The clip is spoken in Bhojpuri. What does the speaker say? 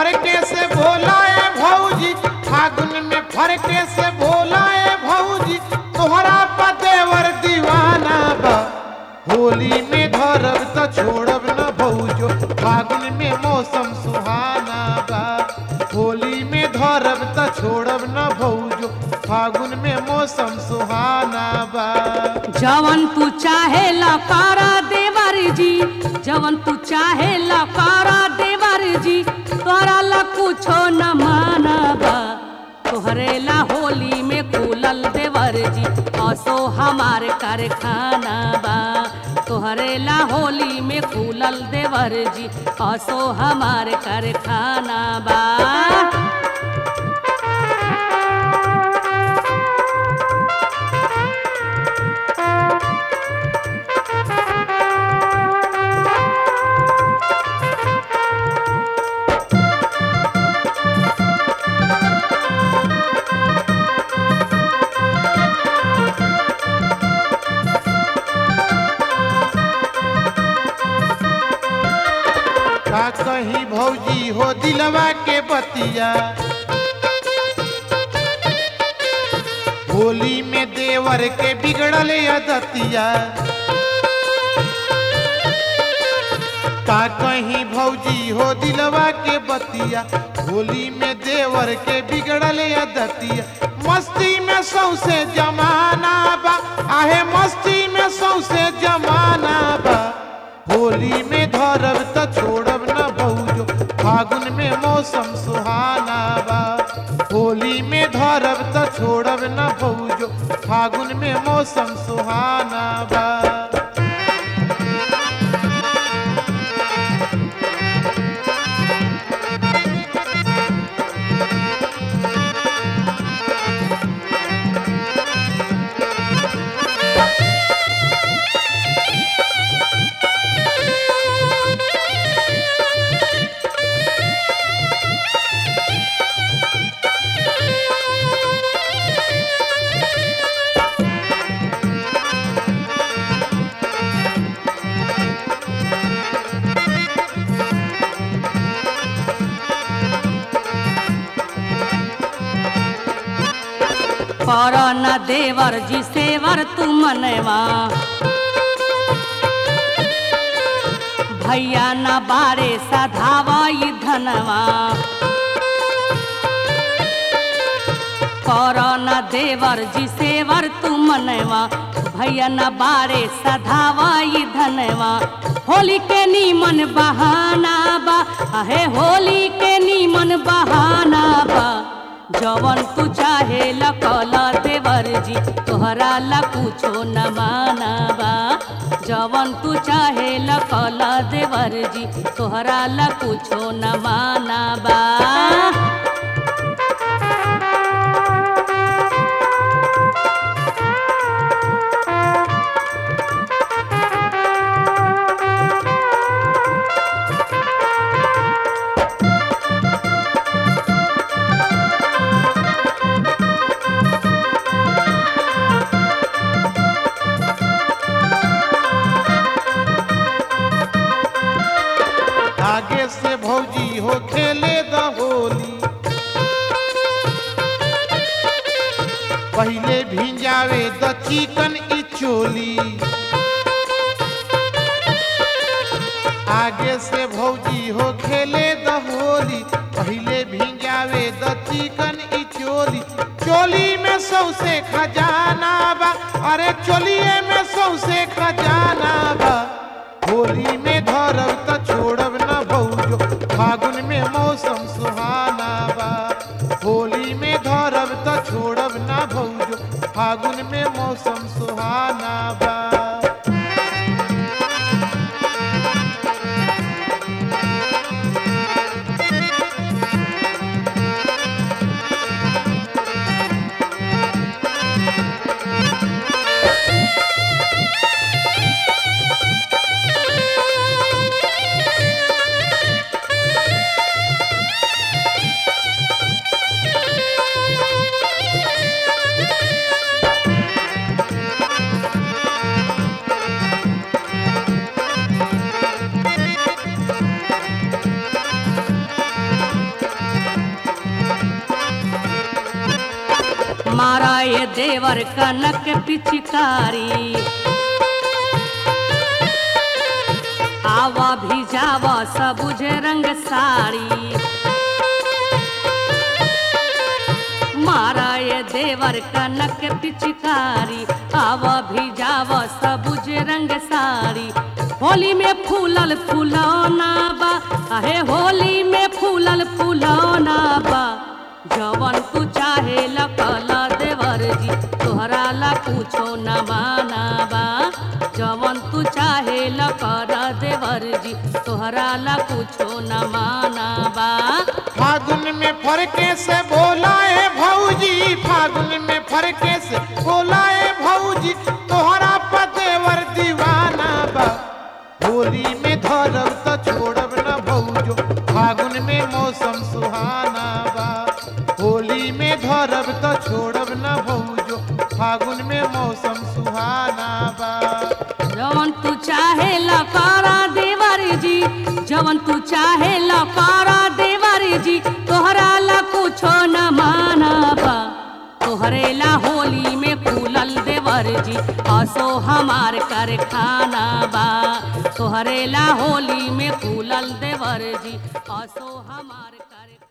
फरके से भोलाए भौजी फागुन में फरके से भोलाए भौजी तोहरा पतेवर दीवाना बा होली में धरब त छोड़ब न भौजो फागुन में मौसम सुहाना बा होली में धरब त छोड़ब न भौजो फागुन में मौसम सुहाना बा जवन तू चाहे लकारा देवर जी जवन तू चाहे लकारा देवर जी तोरा ला कुछो न मानबा तोहरे ला होली में खुलल देवर जी असो हमार कारखाना बा तोहरे ला होली में खुलल देवर जी असो हमार कारखाना बा का कहीं भौजी हो दिलवा के बतिया होली में देवर के बिगड़ल अदतिया का कहीं भौजी हो दिलवा के बतिया होली में देवर के बिगड़ल अदतिया मस्ती में सौसे जमाना बा आहे मस्ती में सौसे जमाना बा होली में धरब त छोड़ब न भौजो फागुन में मौसम सुहाना बा होली में धरब त छोड़ब न भौजो फागुन में मौसम सुहाना बा कर न देवर जी सेवर तू मनवा भैया न बारे सधावा ई धनवा कर न देवर जी सेवर तू मनवा भैया न बारे सधावा ई धनवा होली के नीमन बहाना बा अहे होली के नीमन बहाना बा जवन तू चाहे लकल देवर जी तोहरा ला कुछो न मानबा जवन तू चाहे लकल देवर जी तोहरा ला कुछो न मानबा आगे से भौजी हो खेले द होली पहले भिंजावे द चिकन ई चोली आगे से भौजी हो खेले द होली पहले भिंजावे द चिकन ई चोली चोली में सौसे खजाना बा अरे चोलिए में सौसे खजाना बा होली में धरब त छोड़ब न भौजो फागुन में मौसम सुहाना बा होली में धरब त छोड़ब न भौजो फागुन में मौसम सुहाना बा मारा ये देवर कनक पिचकारी आवा भी जावा सबुज रंग साड़ी मारा ये देवर कनक पिचकारी आवा भी जावा सबुज रंग साड़ी होली में फूलल फूलौना बा अहे होली में फूलल फूलौना बा जवन तू चाहे लकला देवर जी तोहरा ला पूछो न माना बा जवन तू चाहे लकर देवर जी तोहरा ला पूछो न माना बा फागुन में फरके से बोला है भौजी फागुन में फरके से बोला है भौजी तोहरा पतेवर दीवाना बा होली में धरब तो छोड़ब न भौजो फागुन में मौसम सुहाना बा होली में धरब तो छोड़ब न भौजो फागुन में मौसम सुहाना बा जवन तू चाहे लकारा देवर जी जवन तू चाहे लकारा देवर जी तोहरा ला कुछो न माना बा तोहरे ला होली में फूलल देवर जी असो हमार कर खाना बा तोहरे ला होली में फूलल देवर जी असो हमार कर